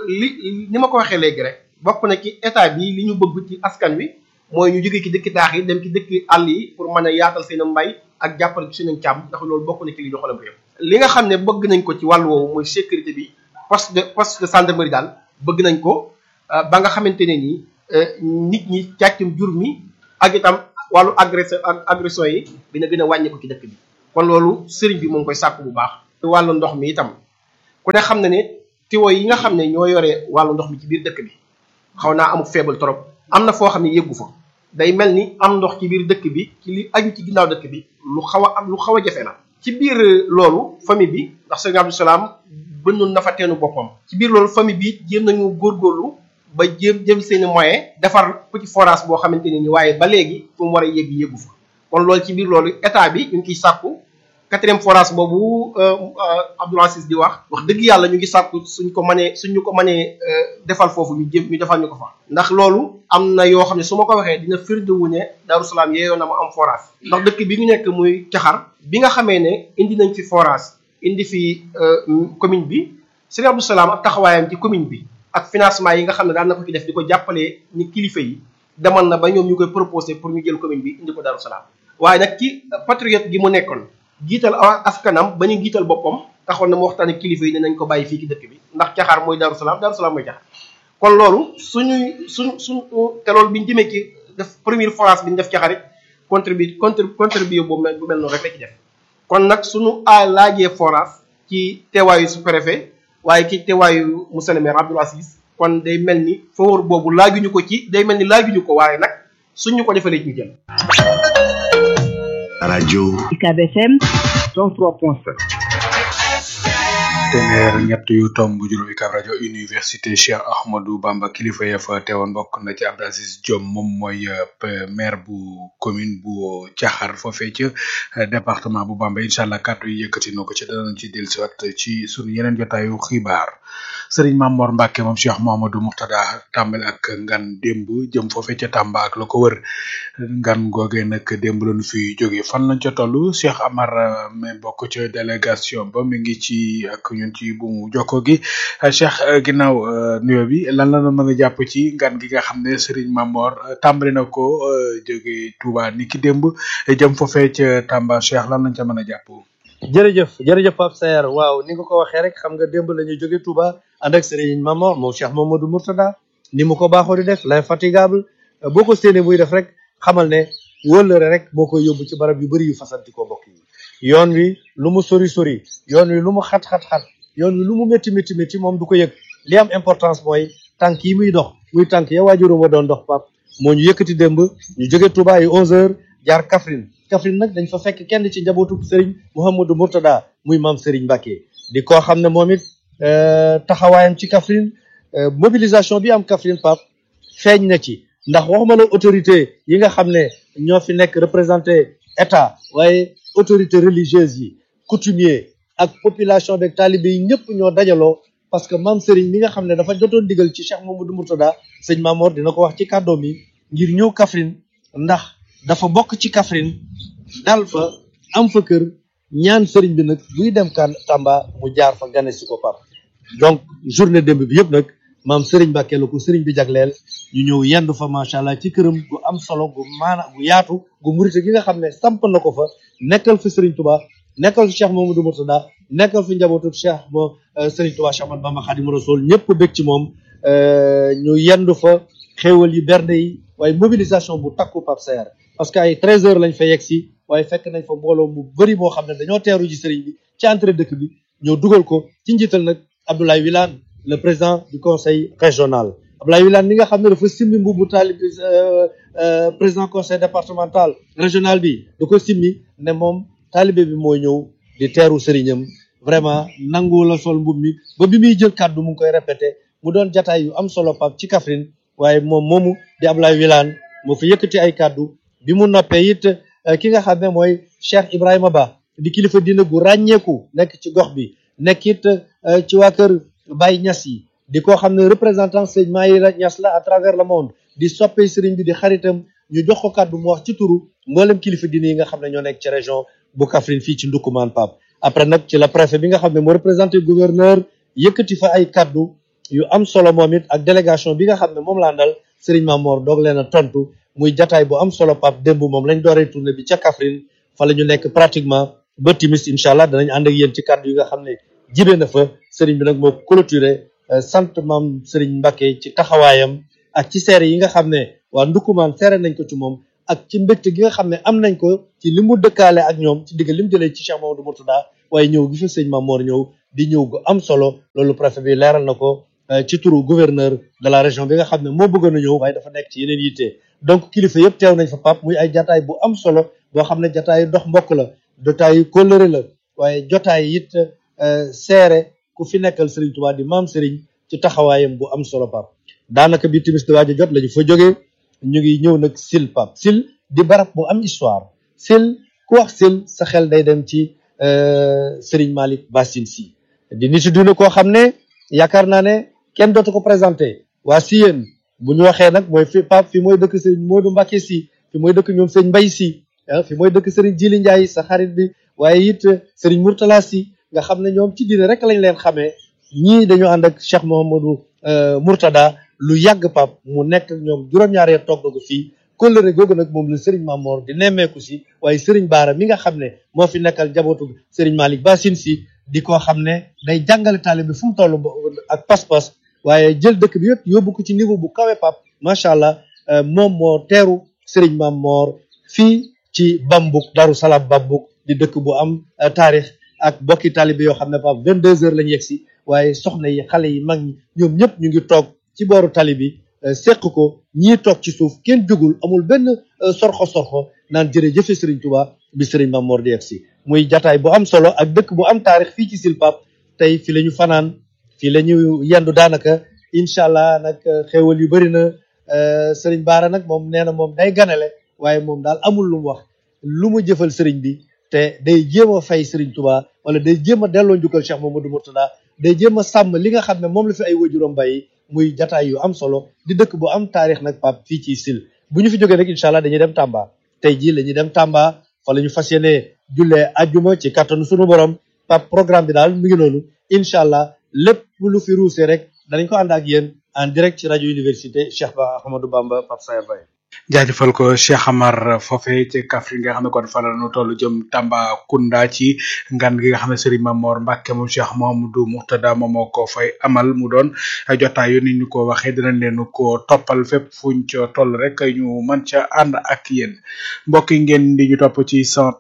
li ni ma ko waxee léegi rek bokk na ci état bi li ñu bëgg ci askan wi mooy ñu jógee ci dëkki taax yi dem ci dëkki àll yi pour mën a yaatal seen mbay ak jàppale ci suñu càmm ndax loolu bokk na ci li doxalam réew li nga xam ne bëgg nañ ko ci wàllu woowu mooy sécurité bi poste de poste de gendarmerie daal bëgg nañ ko ba nga xamante ne nii nit ñi càccum jur mi ak itam wàllu agression agression yi dina gën a wàññi ko ci dëkk bi kon loolu sëriñ bi moo ngi koy sàkku bu baax wàllu ndox mi itam ku ne xam na ne tiwo yi nga xam ne ñoo yore wàllu ndox mi ci biir dëkk bi xaw naa amuk faible trop am na foo xam ne yëggu fa day mel ni am ndox ci biir dëkk bi ci li aju ci ginnaaw dëkk bi lu xaw a am lu xaw a jafe la ci biir loolu famille bi ndax sëñ Abdou Salaam bënnoon na fa teenu boppam ci biir loolu famille bi jéem nañu góorgóorlu ba jéem jëm seeni moyen defar petit forage boo xamante ne ni waaye ba léegi fu mu war a yëgg yëggu fa kon loolu ci biir loolu état bi ñu ngi ciy sàkku quatrième forage boobu Abdoul Aziz di wax wax dëgg yàlla ñu ngi sàkku suñ ko mënee suñ ñu ko mënee defal foofu ñu jëm ñu defal ñu ko fa ndax loolu am na yoo xam ne su ma ko waxee dina firnde wu ne Darou Salaam yeeyoo na ma am forage ndax dëkk bi ñu nekk muy caxar bi nga xamee ne indi nañ fi forage indi fi commune bi Serigne Abdou Salaam ak taxawaayam ci commune bi ak financement yi nga xam ne daan na ko ci def di ko jàppalee ni kilifa yi demal na ba ñoom ñu koy proposé pour ñu jël commune bi indi ko Darou Salaam waaye nag ci patriote gi mu nekkoon jiital askanam ba ñu jiital boppam taxoon na mu waxtaan ak kilifa yi ne nañ ko bàyyi fii ci dëkk bi ndax caxaar mooy Darou Salaam Darou Salaam mooy caxaar kon loolu suñuy suñ suñ te loolu bi ñu jëmee ci def première forage bi ñu def caxarit contribu contribué bu mel bu mel noonu rek la ci def kon nag suñu a laajee forage ci teewaayu sous-préfet waaye ci teewaayu monsieur le maire Abdoul Aziz kon day mel ni faveur boobu laajuñu ko ci day mel ni laajuñu ko waaye nag suñu ko defalee ñu jël rajo UCAB FM 103.7 téeméer ñett yu tomb juróom UCAB rajo université Cheikh Ahmadou Bamba kilifa ya fa teewoon bokk na ci Abdou Aziz Diom moom mooy maire bu commune bu Caxar foofee ca département bu Bamba incha allah kàddu yi yëkkati na ko ci danañ ci dellusiwaat ci sunu yeneen jotaayu xibaar Serigne Mamor Mbacke moom Cheikh Mohamadou Mouxtada tàmbali ak ngan démb jëm foofee ca Tamba ak la ko wër ngan googee nag démb lañu fi jógee fan lañ ca toll Cheikh Amar mais bokk ca délégation ba mi ngi ci ak ñun ci bu mu jokko gi Cheikh ginnaaw nuyoo bi lan la mën a jàpp ci ngan gi nga xam ne Serigne Mamor tàmbali na ko jóge Touba ni ki démb jëm foofee ca Tamba Cheikh lan lañ ca mën a jàpp. jërëjëf jërëjëf Pape Saer waaw ni nga ko waxee rek xam nga démb la ñuy jóge Touba ànd ak Serigne Mamor moom Cheikh Mamadou Mourtada ni mu ko baaxoo di def l'infatigable boo ko séenee muy def rek xamal ne wóllëre rek moo koy yóbbu ci barab yu bëri yu fasanti ko mbokk yi yoon wi lu mu sori sori yoon wi lu mu xat xat xat yoon wi lu mu métti métti métti moom du ko yëg li am importance mooy tànk yi muy dox muy tànk ya waajuram wa doon dox Pape moo ñu yëkkati démb ñu jóge Touba ay 11h jaar Kaffrine Kaffrine nag dañ fa fekk kenn ci njabootu Serigne Mouhamadou Mourtada muy maam Serigne Mbacké di koo xam ne moom it taxawaayam ci Kaffrine mobilisation bi am Kaffrine Pape feeñ na ci ndax waxuma la autorité yi nga xam ne ñoo fi nekk représenté état waaye autorité religieuse yi coutumier ak population de talibé yi ñëpp ñoo dajaloo parce que maam Serigne mi nga xam ne dafa jotoon digal ci Cheikh Mamadou Mourtada sëñ Mamor dina ko wax ci kàddoom yi ngir ñëw Kaffrine ndax dafa bokk ci Kaffrine dal fa am fa kër ñaan sëriñ bi nag buy dem kan Tamba mu jaar fa gane si ko pap donc journée démb bi yëpp nag maam sëriñ Mbàkke la ko sëriñ bi jagleel ñu ñëw yendu fa macha allah ci këram gu am solo gu maana gu yaatu gu murite gi nga xam ne samp na ko fa nekkal fi sëriñ Touba nekkal fi Cheikh Mamadou Mourtada nekkal fi njabootu Cheikh mo sëriñ Touba Cheikh Ahmadou Bamba Khadimu Rasul ñëpp bëgg ci moom ñu yendu fa xéewal yi bernde yi waaye mobilisation bu takku Pape Saer parce que ay 13 heures lañ fa yegg si waaye fekk nañ fa mbooloo mu bëri moo xam ne dañoo teeru ji sëriñ bi ci entrée dëkk bi ñoo dugal ko ci njiital nag Abdoulaye Wilane le président du conseil régional Abdoulaye Wilane mi nga xam ne dafa simmi mbubu taalib président conseil départemental régional bi da ko simmi ne moom taalibe bi moo ñëw di teeru sëriñam vraiment nangu la sol mbub mi ba bi muy jël kàddu mu ngi koy répété mu doon jataay yu am solo pap ci Kaffrine waaye moom moomu di Abdoulaye Wilane moo fa yëkkati ay kàddu bi mu noppee it ki nga xam ne mooy Cheikh Ibrahima Ba di kilifa diina gu ràññeeku nekk ci gox bi nekk it ci waa kër Baye Niass yi di ko xam ne représentant sëñ Maïra Niass la à travers le monde di soppee sëriñ bi di xaritam ñu jox ko kàddu mu wax ci turu mboolem kilifa diine yi nga xam ne ñoo nekk ci région bu Kaffrine fii ci Ndoukoumane Pape après nag ci la préfet bi nga xam ne moo représenté gouverneur yëkkati fa ay kàddu yu am solo moom it ak délégation bi nga xam ne moom laa ndal Serigne Mamor doog leen a tontu muy jataay bu am solo Pape démb moom lañ dooree tournée bi ca Kaffrine fa la ñu nekk pratiquement ba timis incha allah danañ ànd ak yéen ci kàddu yi nga xam ne jibe na fa Serigne bi nag moo clôturé sant maam Serigne Mbacke ci taxawaayam ak ci seere yi nga xam ne waa Ndoukoumane seere nañ ko ci moom ak ci mbégte gi nga xam ne am nañ ko ci li mu dëkkaale ak ñoom ci digg li mu jëlee ci Cheikh Mamadou Mourtada waaye ñëw gi fa sëñ Mamor ñëw di ñëw gu am solo loolu préfet bi leeral na ko ci turu gouverneur de la région bi nga xam ne moo bëggoon a ñëw waaye dafa nekk ci yeneen yitte donc kilifa yëpp teew nañ fa pap muy ay jataay bu am solo boo xam ne jataay dox mbokk la jotaayu kóllëre la waaye jotaay it seere ku fi nekkal Serigne Touba di maam Serigne ci taxawaayam bu am solo pap daanaka bi timis di waaj a jot la ñu fa jógee ñu ngi ñëw nag sil pap sil di barab bu am histoire sil ku wax sil sa xel day dem ci Serigne Malick Bassine si di nitu dina koo xam ne yaakaar naa ne kenn dootu ko présenté waa si yéen bu ñu waxee nag mooy fi pap fi mooy dëkk Serigne Modou Mbacké si fi mooy dëkk ñoom sëñ Mbay si ah fi mooy dëkk Serigne Jili Ndiaye sa xarit bi waaye it Serigne Mourtala si nga xam ne ñoom ci diine rek lañ leen xamee ñii dañu ànd ak Cheikh Mouhamadou Mourtada lu yàgg pap mu nekk ak ñoom juróom-ñaari at toog na ko fii kóllëre googu nag moom la Serigne Mamor di nemmeeku si waaye Serigne Baara mi nga xam ne moo fi nekkal jabootu Serigne Malick Bassine si di ko xam ne day jàngale taalibe bi fu mu toll ak pas-pas waaye jël dëkk bi yëpp yóbbu ko ci niveau bu kawe pap macha allah moom moo teeru Serigne Mamor fii ci Bambuk Daru Salaam Bambuk di dëkk bu am taarix ak bokki taalibe yoo xam ne pap 22 heures lañu yegg si waaye soxna yi xale yi mag ñi ñoom ñëpp ñu ngi toog ci booru tali bi seq ko ñii toog ci suuf kenn jógul amul benn sorxo sorxo naan jërëjëfe Serigne Touba bi Serigne Mamor di yegg si muy jataay bu am solo ak dëkk bu am taarix fii ci Silpap tey fi la ñu fanaan fii la ñu yendu daanaka incha allah nag xéewal yu bëri na Serigne Baara nag moom nee na moom day ganale waaye moom daal amul lu mu wax lu mu jëfal Serigne bi te day jéem a fay Serigne Touba wala day jéem a delloo njukkal Cheikh Mamadou Mourtada day jéem a sàmm li nga xam ne moom la fi ay wajuram bàyyi muy jataay yu am solo di dëkk bu am taarix nag pap fii ci sil bu ñu fi jógee nag incha allah dañuy dem Tamba tey jii la ñuy dem Tamba fa la ñu fas yéene jullee ajjuma ci kattanu sunu borom pap programme bi daal mi ngi noonu incha allah lépp lu fi ruusee rek danañ ko ànd ak yéen en direct ci rajo université Cheikh Ba Ahmadou Bamba Pape Sayer Baye jaajëfal ko Cheikh Amar foofee ci Kaffrine nga xam ne kon fa la ñu toll jëm Tambacounda ci ngan gi nga xam ne Serigne Mamor Mbacke moom Cheikh Mahamadou Mourtada moom moo ko fay amal mu doon jotaay yu ni ñu ko waxee dinañ leen ko toppal fépp fuñ ca toll rek ñu mën ca ànd ak yéen mbokk yi ngeen di ñu topp ci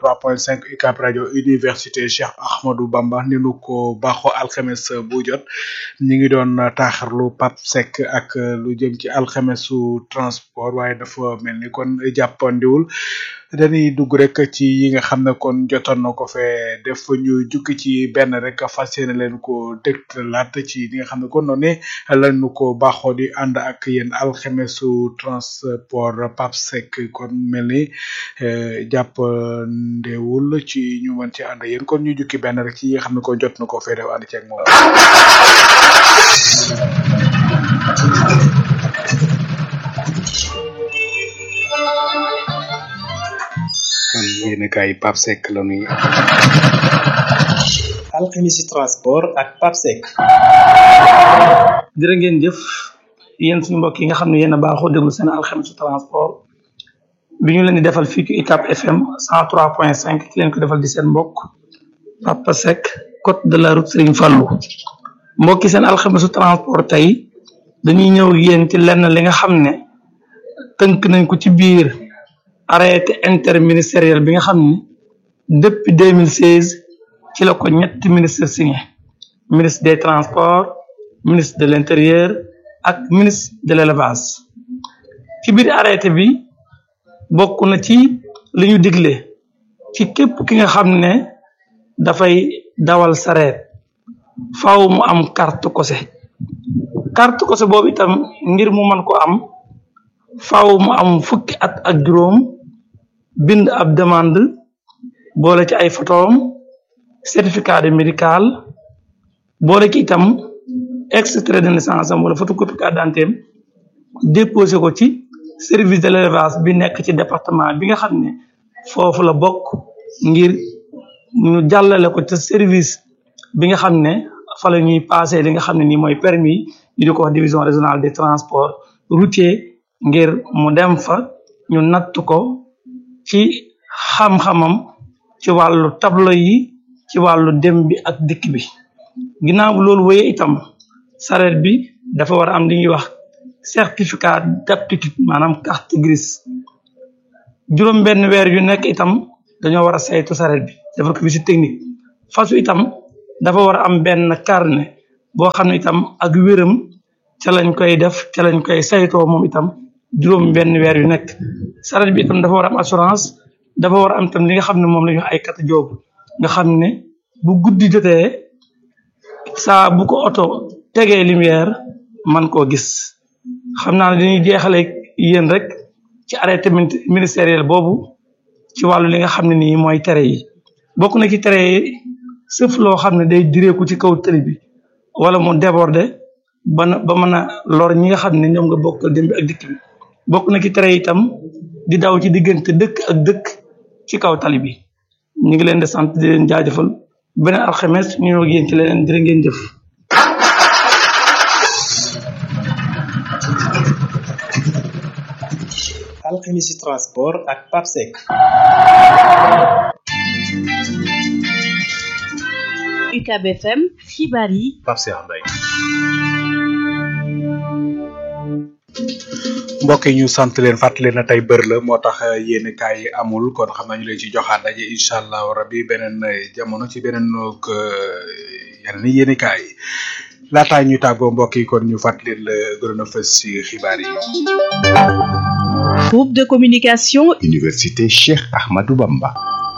103.5 UCAB rajo université Cheikh Ahmadou Bamba ni ñu ko baaxoo alxames bu jot ñu ngi doon taaxarlu Pape Seck ak lu jëm ci alxamesu transport waaye dafa mel ni kon jàppandiwul dañuy dugg rek ci yi nga xam ne kon jotoon na ko fee def ñu jukki ci benn rek fas yéene leen ko dégtalaat ci li nga xam ne kon noonu lañu ko baaxoo di ànd ak yéen alxemesu transport Pape Seck kon mel ni jàppandewul ci ñu mën ci ànd yéen kon ñu jukki benn rek ci yi nga xam ne kon jot na ko fee def ànd ci ak moom. kon yéen kay Pape Seck la nuy alxemisi transport ak Pape Seck jërë ngeen jëf yéen suñu mbokk yi nga xam ne yéen a baaxoo déglu seen alxemisi transport bi ñu leen di defal fii ci UCAB FM 103.5 ki leen ko defal di seen mbokk Pape Seck côte de la route Serigne Fallou mbokki seen alxemisu transport tey dañuy ñëw yéen ci lenn li nga xam ne tënk nañ ko ci biir arrêté interministériel bi nga xam ne depuis 2016 ci la ko ñetti ministre signé ministre des transports ministre de l'intérieur ak ministre de l'élevage ci biir arrêté bi bokk na ci li ñu digle ci képp ki nga xam ne dafay dawal sareet faaw mu am carte kose carte kose boobu itam ngir mu mën ko am faaw mu am fukki at ak juróom bind ab demande boole ci ay photom certificat de médical boole ci itam extrait de naissance am wala photocopie carte d'identité am déposé ko ci service de l'élevage bi nekk ci département bi nga xam ne foofu la bokk ngir ñu jàllale ko ci service bi nga xam ne fa la ñuy passé li nga xam ne nii mooy permis ñu di ko wax division régionale des transports routiers ngir mu dem fa ñu natt ko ci xam-xamam ci wàllu tableau yi ci wàllu dem bi ak dikk bi ginnaaw bu loolu wéyee itam sareet bi dafa war a am li ñuy wax certificat d'aptitude maanaam carte grise juróom benn weer yu nekk itam dañoo war a saytu sareet bi defal ko visite technique fasu itam dafa war a am benn carnet boo xam ne itam ak wéram ca lañ koy def ca lañ koy saytoo moom itam juróom benn weer yu nekk sareet bi itam dafa war a am assurance dafa war a am itam li nga xam ne moom la ñuy wax ay kata joob nga xam ne bu guddi jotee saa bu ko oto tegee lumière man koo gis xam naa ne dañuy jeexale yéen rek ci arrêté ministériel boobu ci wàllu li nga xam ne nii mooy tere yi bokk na ci tere yi sëf loo xam ne day direeku ci kaw tëli bi wala mu déborder ba na ba mën a lor ñi nga xam ne ñoom nga bokkal dem bi ak dikk bi bokk na ci tere itam di daw ci diggante dëkk ak dëkk ci kaw tali bi ñu ngi leen di sant di leen jaajëfal beneen alxames ñu ñëw ak yéen ci leneen jërë ngeen jëf alxemisi transport ak papsec UCAB FM xibaar yi Pape Cheikh Mbaye mbokk yi ñu sant leen fàttali leen na tey bër la moo tax yéen kaay yi amul kon xam naa ñu leen ci joxaat daje incha allah rabi beneen jamono ci beneen yeneen i yéen kaay yi laataa ñuy tàggoo mbokk yi kon ñu fàttali leen la gënoon a fës ci xibaar yi. groupe de communication Université Cheikh Ahmadou Bamba.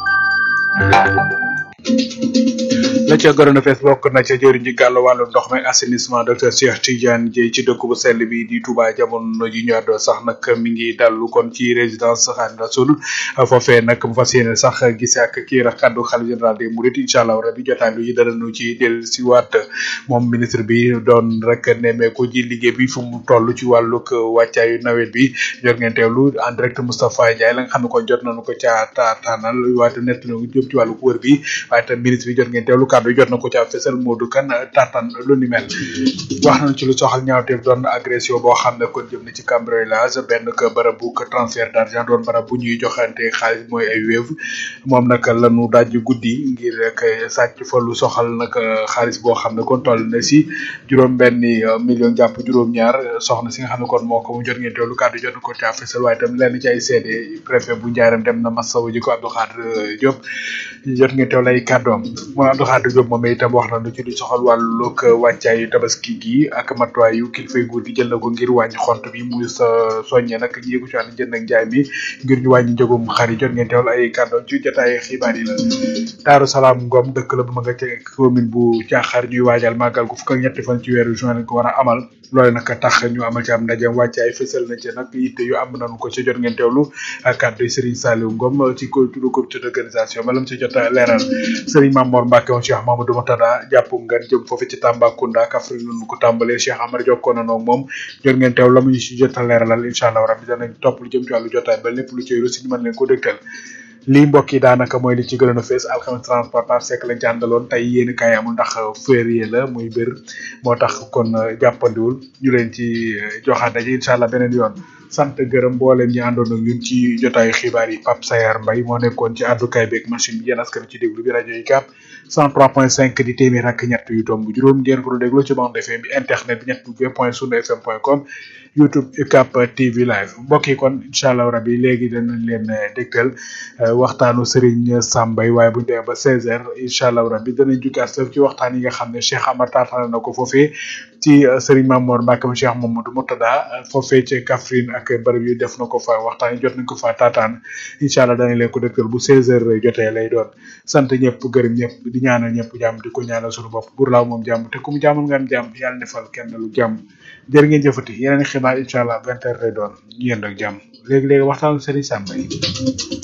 la ca gënoon a fees bokk na ca jëriñ ji gàll wàllu ndox mi assainissement docteur Cheikh Tidiane Dieye ci dëkk bu sell bi di Touba jamono ji ñu àddoo sax nag mi ngi dallu kon ci résidence Khadim Rasoul foofee nag mu fas yéene sax gisee ak kii ra kaddu xalifa général des Mourides incha allah rabi jotaay lu yi danañu ci del si waat moom ministre bi doon rek nemmeeku ji liggéey bi fu mu toll ci wàllug wàccaayu nawet bi jot ngeen teewlu en direct Moustapha Ndiaye la nga xam ne kon jot nañu ko caa taataanal waaye nett na jëm ci wàllu wër bi waaye tam ministre bi jot ngeen teewlu kàddu jot na ko ca fesal Modou Kane tatan lu ni mel wax nañu ci lu soxal ñaawteef doon agression boo xam ne kon jëm na ci cambriolage benn que barab bu transfert d'argent doon barab bu ñuy joxante xaalis mooy ay wéev moom nag lanu daj guddi ngir rek sàcc fa lu soxal nag xaalis boo xam ne kon toll na si juróom benn million jàpp juróom ñaar soxna si nga xam ne kon moo ko mu jot ngeen teewlu kàddu jot na ko ca fesal waaye tam lenn ci ay seede préfet bu njaaram dem na Massawu ji ko Abdou Khadre Diop jot ngeen teewlu ay kàddoom moom Abdou Khadre Diop moom itam wax na lu ci lu soxal wàllug wàccaayu tabaski gi ak matuwaayu kilifay nguur gi jël na ko ngir wàññi xont bi muy sa soññe nag ñi yëgu ci wàllu jënd ak njaay mi ngir ñu wàññi njëgum xar yi jot ngeen teewal ay kàddoom ci jotaay xibaar yi la Daaru Salaam Ngom dëkk la bu ma nga ca commune bu Caaxaar ñuy waajal màggal gu fukk ak ñetti fan ci weeru juin lañ ko war a amal loole nag tax ñu amal ci am ndaje wàccaay fësal na ci nag yitte yu am nañu ko ci jot ngeen teewlu kàddu Serigne Saliou Ngom ci ko tudd comité d'organisation ma lam ci jot a leeral Serigne Mamour Mbacke woon Cheikh Mamadou Moutada jàpp nga jëm foofu ci Tambacounda Kaffrine nu ko tàmbalee Cheikh Amar jokkoo na noog moom jot ngeen teew la mu ñu ci jot a leeralal incha allah rabbi danañ topp lu jëm ci wàllu jotaay ba lépp lu ci yëru si ñu mën leen ko dégtal lii mbokk yi daanaka mooy li ci gënoon a fees alxames transport par sec lañ ci àndaloon tey yéen kaay amul ndax férié la muy bir moo tax kon jàppandiwul ñu leen ci joxaat daje incha allah beneen yoon sant gërëm mboolem ñi àndoon ak ñun ci jotaayu xibaar yi Pape Sayar Mbaye moo nekkoon ci àddukaay beeg machine bi yéen askan ci déglu bi rajo yi cap 103.5 di téeméer ak ñett yu tomb juróom ngeen ko déglu ci bande FM bi internet bi ñett w point sunu fm point com youtube UCAP TV live mbokk yi kon incha allah rabi léegi danañ leen dégtal waxtaanu Serigne Sambay waaye bu ñu demee ba 16h incha allah rabi danañ jukkaat sëf ci waxtaan yi nga xam ne Cheikh Amar taataan na ko foofee ci Serigne Mamour Mbacke mu Cheikh Mamadou Moutada foofee ci Kaffrine ak bërëb yu def na ko fa waxtaan yi jot nañ ko fa taataan incha allah danañ leen ko dégtal bu 16h jotee lay doon sant ñëpp gërëm ñëpp di ñaanal ñëpp jàmm di ko ñaanal suñu bopp bur laaw moom jàmm te ku mu jàmmal nga am jàmm yàlla defal kenn lu jàmm jërë ngeen jëfati yeneen xibaar incha allah vingt heures lay doon ñu yënd ak jàmm léegi léegi waxtaanu Serigne Samba yi